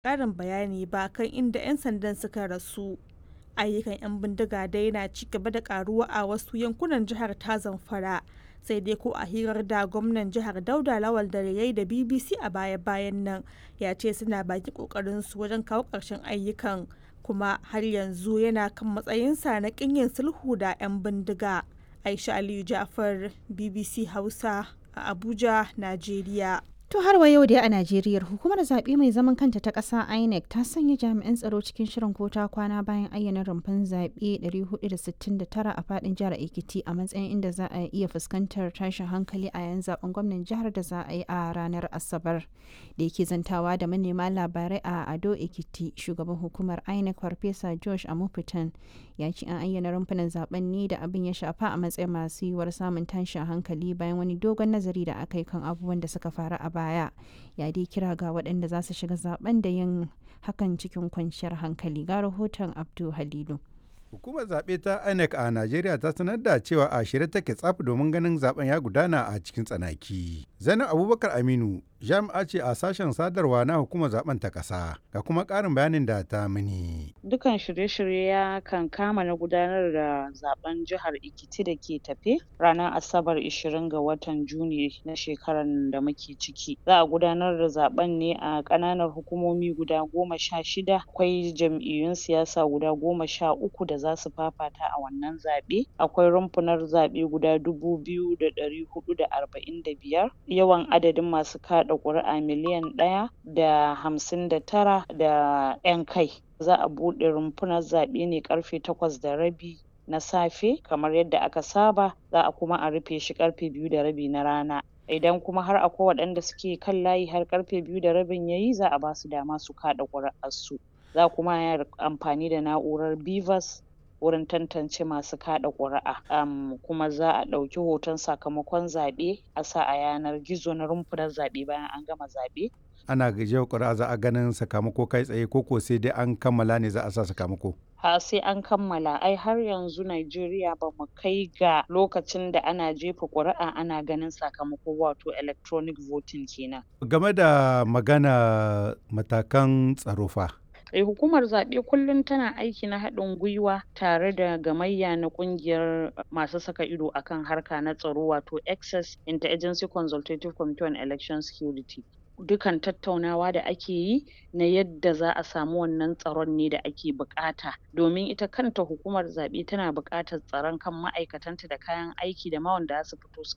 ƙarin bayani ba kan inda 'yan sandan suka rasu. Ayyukan 'yan bindiga dai na ci gaba da karuwa a wasu yankunan jihar ta Zamfara. Sai dai ko a hirar da gwamnan jihar Dauda Lawal da yayi da BBC a baya-bayan nan ya ce suna baki kokarinsu wajen kawo ƙarshen ayyukan kuma har yanzu yana kan matsayinsa na ƙin yin sulhu da 'yan bindiga. Aisha Aliyu Ja'far BBC Hausa a Abuja, Najeriya. To har wa yau dai a Najeriya hukumar zaɓe mai zaman kanta ta ƙasa INEC ta sanya jami'an tsaro cikin shirin ko ta kwana bayan ayyana rumfan zaɓe 469 a faɗin jihar Ekiti a matsayin inda za a iya fuskantar tashin hankali a yayin zaben gwamnan jihar da za a yi a ranar Asabar. Da yake zantawa da manema labarai a Ado Ekiti shugaban hukumar INEC Farfesa Josh Amupitan ya ce an ayyana rumfunan zaben ne da abin ya shafa a matsayin masu yiwuwar samun tashin hankali bayan wani dogon nazari da aka yi kan abubuwan da suka faru a baya. baya ya dai kira ga waɗanda za su shiga zaben da yin hakan cikin kwanciyar hankali ga rahoton abdu halilu Hukumar zaɓe ta INEC a Najeriya ta sanar da cewa a shirye take tsaf domin ganin zaben ya gudana a cikin tsanaki. Zainab Abubakar Aminu jami'a ce a sashen sadarwa na hukumar zaben ta ƙasa ga kuma ƙarin bayanin da ta mini. Dukan shirye-shirye ya kan kama na gudanar da zaben jihar Ekiti da ke tafe ranar Asabar 20 ga watan Juni na shekarar da muke ciki. Za a gudanar da zaben ne a ƙananan hukumomi guda goma sha shida akwai jam'iyyun siyasa guda goma sha uku da za su fafata a wannan zaɓe. Akwai rumfunar zaɓe guda dubu biyu da ɗari huɗu da arba'in da biyar. Yawan adadin masu kaɗa ƙuri'a miliyan ɗaya da hamsin da tara da ƴan kai. Za a buɗe rumfunar zaɓe ne ƙarfe takwas da rabi na safe kamar yadda aka saba za a kuma a rufe shi ƙarfe biyu da rabi na rana. Idan kuma har akwai waɗanda suke kan layi har ƙarfe biyu da rabin yayi za a ba su dama su kaɗa ƙuri'arsu. Za kuma a yi amfani da na'urar BVAS wurin tantance masu kaɗa ƙuri'a um, kuma za a ɗauki hoton sakamakon zaɓe a sa a yanar gizo na rumfunar zaɓe bayan an gama zaɓe. Ana gajiyar ƙuri'a za a ganin sakamako kai tsaye ko ko sai dai an kammala ne za a sa sakamako. ha sai an kammala ai har yanzu Najeriya ba mu kai ga lokacin da ana jefa ƙuri'a ana ganin sakamako wato electronic voting kenan. Game da magana matakan tsaro fa. Eh, hukumar zaɓe kullum tana aiki na haɗin gwiwa tare da gamayya na ƙungiyar masu saka ido akan harka na tsaro wato access interagency consultative committee on election security dukan tattaunawa da ake yi na yadda za a samu wannan tsaron ne da ake buƙata domin ita kanta hukumar zaɓe tana buƙatar tsaron kan ma'aikatanta da kayan aiki da ma wanda za su fito su